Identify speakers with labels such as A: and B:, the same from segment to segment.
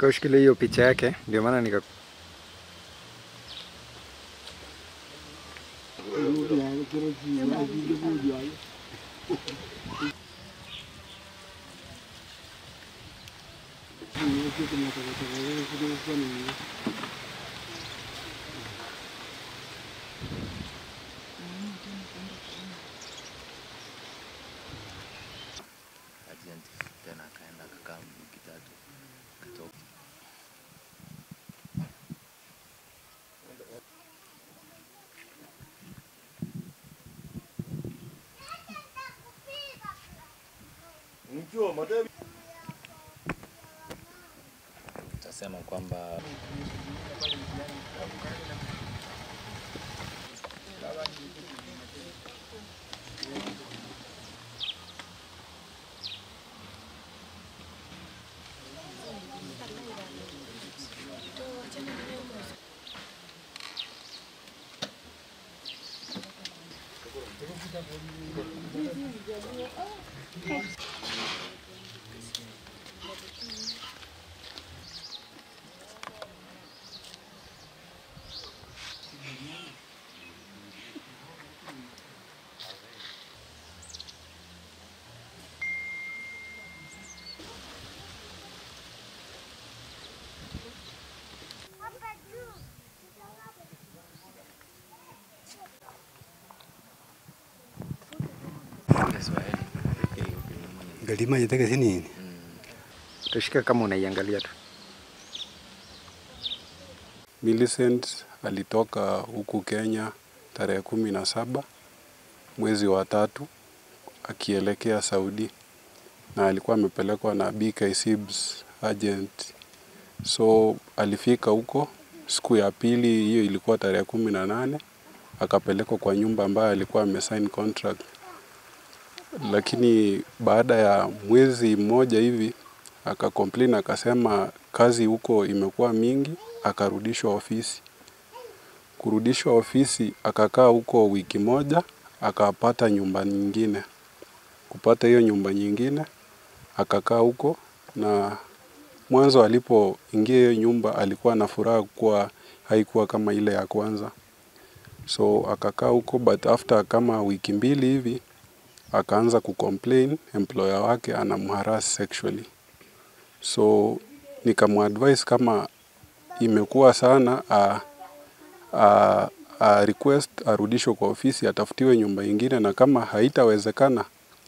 A: Nikaushikilia hiyo picha yake, ndio maana nika
B: agent tena akaenda akakaa wiki tatu akatoka. Tutasema kwamba Kiswahili nafikiri huku ni mwenye-
C: Galima yataka si nini?
A: tushike kama unaiangalia tu.
D: Millicent alitoka huku Kenya tarehe kumi na saba mwezi wa tatu akielekea Saudi na alikuwa amepelekwa na BK Sibs agent. So alifika huko siku ya pili, hiyo ilikuwa tarehe kumi na nane akapelekwa kwa nyumba ambayo alikuwa amesign contract, lakini baada ya mwezi mmoja hivi akacomplain akasema kazi huko imekuwa mingi, akarudishwa ofisi. Kurudishwa ofisi, akakaa huko wiki moja, akapata nyumba nyingine. Kupata hiyo nyumba nyingine, akakaa huko na mwanzo alipoingia hiyo nyumba alikuwa na furaha kuwa haikuwa kama ile ya kwanza. So akakaa huko but after kama wiki mbili hivi akaanza kucomplain employer wake anamharass sexually. So nikamuadvise kama imekuwa sana a, a, a request arudishwe kwa ofisi atafutiwe nyumba ingine, na kama haitawezekana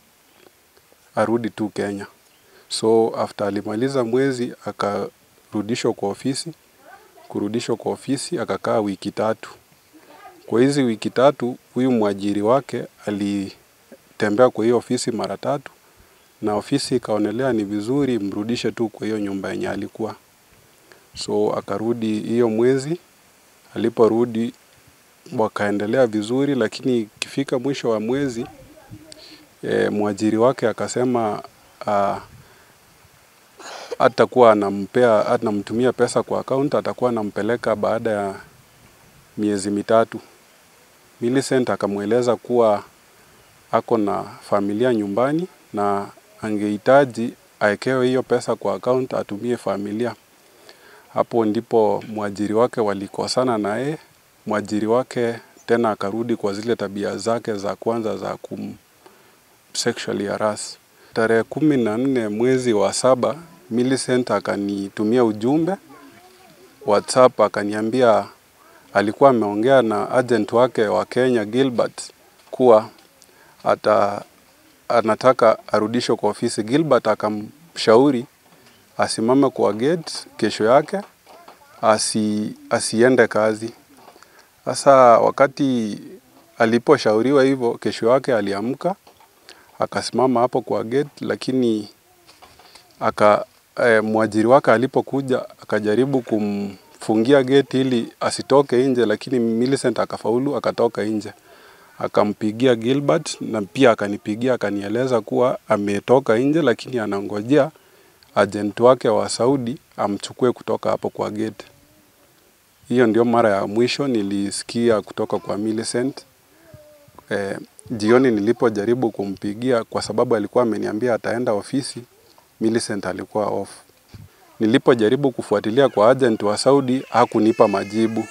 D: arudi tu Kenya. So after alimaliza mwezi akarudishwa kwa ofisi. Kurudishwa kwa ofisi akakaa wiki tatu. Kwa hizi wiki tatu, huyu mwajiri wake alitembea kwa hiyo ofisi mara tatu, na ofisi ikaonelea ni vizuri mrudishe tu kwa hiyo nyumba yenye alikuwa. So akarudi hiyo mwezi. Aliporudi wakaendelea vizuri, lakini ikifika mwisho wa mwezi e, mwajiri wake akasema ah, atakuwa anampea anamtumia pesa kwa account, atakuwa anampeleka baada ya miezi mitatu. Millicent akamweleza kuwa ako na familia nyumbani na angehitaji awekewe hiyo pesa kwa account atumie familia. Hapo ndipo mwajiri wake walikosana na yeye. Mwajiri wake tena akarudi kwa zile tabia zake za kwanza za kum sexually harass. Tarehe kumi na nne mwezi wa saba Millicent akanitumia ujumbe WhatsApp akaniambia alikuwa ameongea na agent wake wa Kenya Gilbert kuwa ata anataka arudishwe kwa ofisi. Gilbert akamshauri asimame kwa gate kesho yake asi, asiende kazi. Sasa wakati aliposhauriwa hivyo, kesho yake aliamka akasimama hapo kwa gate, lakini aka eh, mwajiri wake alipokuja akajaribu kumfungia gate ili asitoke nje, lakini Millicent akafaulu akatoka nje. Akampigia Gilbert na pia akanipigia akanieleza kuwa ametoka nje, lakini anangojea agent wake wa Saudi amchukue kutoka hapo kwa gate. Hiyo ndio mara ya mwisho nilisikia kutoka kwa Millicent. Eh, jioni nilipojaribu kumpigia kwa sababu alikuwa ameniambia ataenda ofisi, Millicent alikuwa off. Nilipojaribu kufuatilia kwa agent wa Saudi hakunipa majibu.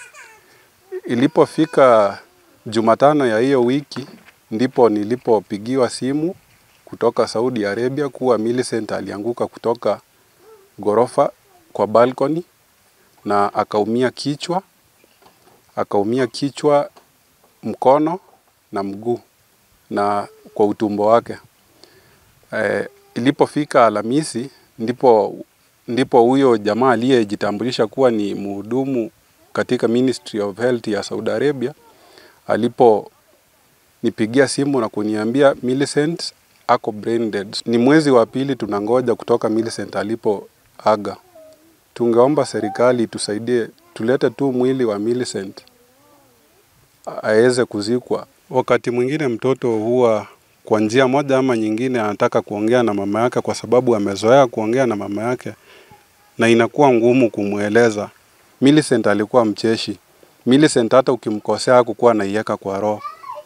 D: Ilipofika Jumatano ya hiyo wiki ndipo nilipopigiwa simu kutoka Saudi Arabia kuwa Millicent alianguka kutoka ghorofa kwa balcony na akaumia kichwa, akaumia kichwa, mkono na mguu na kwa utumbo wake. E, ilipofika Alhamisi ndipo ndipo huyo jamaa aliyejitambulisha kuwa ni mhudumu katika Ministry of Health ya Saudi Arabia aliponipigia simu na kuniambia Millicent ako brain dead. Ni mwezi wa pili tunangoja kutoka Millicent alipoaga. Tungeomba serikali tusaidie, tulete tu mwili wa Millicent aweze kuzikwa. Wakati mwingine mtoto huwa kwa njia moja ama nyingine anataka kuongea na mama yake kwa sababu amezoea kuongea na mama yake na inakuwa ngumu kumweleza. Millicent alikuwa mcheshi. Millicent hata ukimkosea hakukuwa anaiweka kwa roho,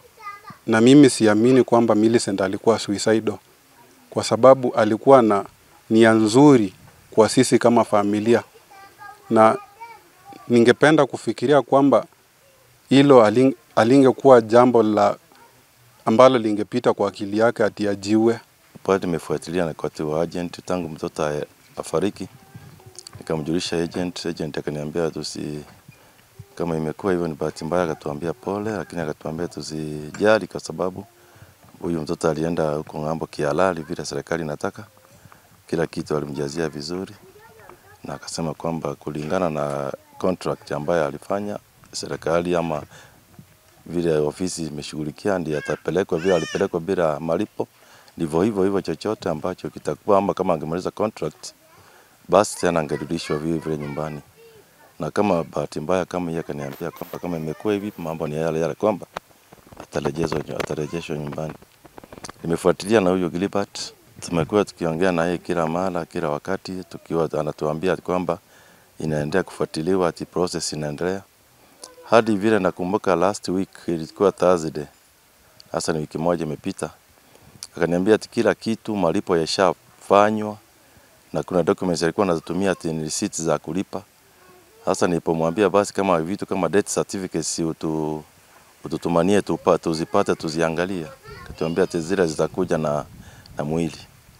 D: na mimi siamini kwamba Millicent alikuwa suicidal, kwa sababu alikuwa na nia nzuri kwa sisi kama familia, na ningependa kufikiria kwamba hilo aling, alingekuwa jambo la ambalo lingepita kwa akili yake ati ajiue.
B: Pale nimefuatilia na wakati wa agent tangu mtoto a- afariki, nikamjulisha agent. Agent akaniambia tusi, kama imekuwa hivyo ni bahati mbaya, akatuambia pole, lakini akatuambia tusijali kwa sababu huyu mtoto alienda huko ng'ambo kihalali vile serikali inataka, kila kitu alimjazia vizuri, na akasema kwamba kulingana na contract ambayo alifanya serikali ama vile ofisi imeshughulikia, ndiye atapelekwa vile alipelekwa bila malipo, ndivyo hivyo hivyo, chochote ambacho kitakuwa ama kama angemaliza contract, basi tena angerudishwa vile vile nyumbani. Na kama bahati mbaya kama yeye akaniambia kwamba kama imekuwa hivi, mambo ni yale yale, kwamba atarejezwa atarejeshwa nyumbani. Nimefuatilia na huyo Gilbert, tumekuwa tukiongea na yeye kila mara, kila wakati, tukiwa anatuambia kwamba inaendelea kufuatiliwa, ati process inaendelea hadi vile nakumbuka last week ilikuwa Thursday, hasa ni wiki moja imepita, akaniambia ati kila kitu malipo yashafanywa na kuna documents alikuwa anazitumia ati ni receipts za kulipa. Sasa nilipomwambia basi kama vitu kama death certificates utu, ututumanie tupa, tuzipate tuziangalie, akatuambia ati zile zitakuja na, na mwili.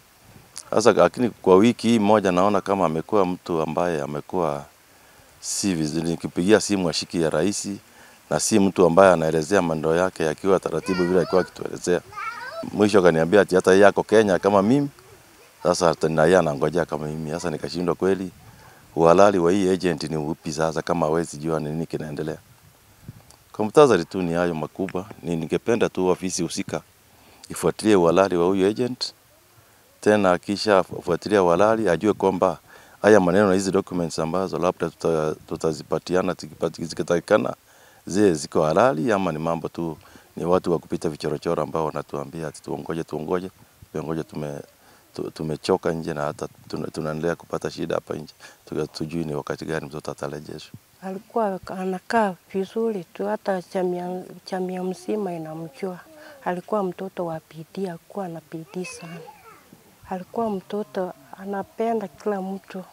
B: Sasa lakini kwa wiki hii moja naona kama amekuwa mtu ambaye amekuwa si vizuri. Nikipigia simu ashiki ya rais na si mtu ambaye anaelezea mambo yake akiwa taratibu vile alikuwa akituelezea. Mwisho akaniambia ati hata yeye ako Kenya kama mimi, sasa hata na yeye anangojea kama mimi. Sasa nikashindwa kweli, uhalali wa hii agent ni upi sasa kama hawezi jua ni nini kinaendelea. Kwa muhtasari tu ni hayo makubwa, ni ningependa tu ofisi husika ifuatilie uhalali wa huyu agent, tena akisha fuatilia uhalali ajue kwamba haya maneno na hizi documents ambazo labda tuta, tutazipatiana tukipati- zikitakikana zile ziko halali ama ni mambo tu ni watu wa kupita vichorochoro ambao wanatuambia ati tuongoje tuongoje tuongoje tume tu- tumechoka nje na hata tuna- tunaendelea kupata shida hapa nje Tuka- tujui ni wakati gani mtoto atarejeshwa.
C: Alikuwa anakaa vizuri tu, hata jamii jamii mzima inamjua. Alikuwa mtoto wa bidii, alikuwa na bidii sana. Alikuwa mtoto anapenda kila mtu,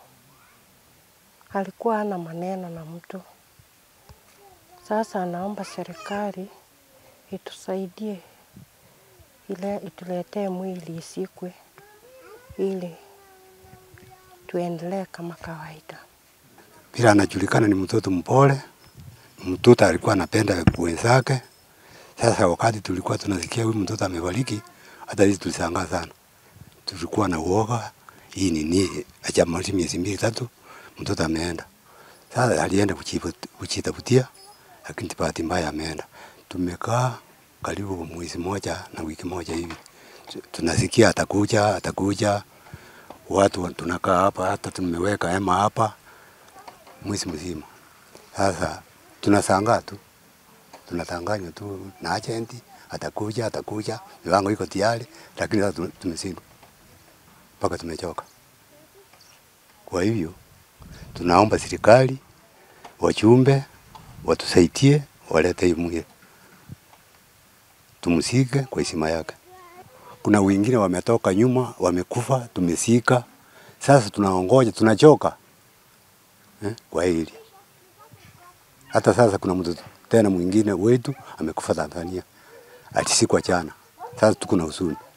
C: alikuwa hana maneno na mtu. Sasa anaomba serikali itusaidie, ile ituletee mwili isikwe, ili tuendelee kama kawaida.
E: Bila anajulikana ni mtoto mpole, mtoto alikuwa anapenda wenzake. Sasa wakati tulikuwa tunasikia huyu mtoto amefariki, hata sisi tulishangaa sana, tulikuwa na uoga, hii ni nini? Hajamaliza miezi mbili tatu, mtoto ameenda. Sasa alienda kujifu- kujitafutia, lakini bahati mbaya ameenda. Tumekaa karibu mwezi moja na wiki moja hivi, Tu- tunasikia atakuja, atakuja. Watu tunakaa hapa, hata tumeweka hema hapa mwezi mzima. Sasa tunashangaa tu, tunatanganywa tu na agent, atakuja atakuja, milango iko tayari, lakini sasa tume- tumeshindwa mpaka tumechoka. Kwa hivyo tunaomba serikali, wachumbe watusaidie, walete hii mwili tumsike kwa heshima yake. Kuna wengine wametoka nyuma wamekufa, tumesika. Sasa tunaongoja, tunachoka eh, kwa hili. Hata sasa kuna mtoto tena mwingine wetu amekufa Tanzania, alisikwa jana. Sasa tuko na huzuni.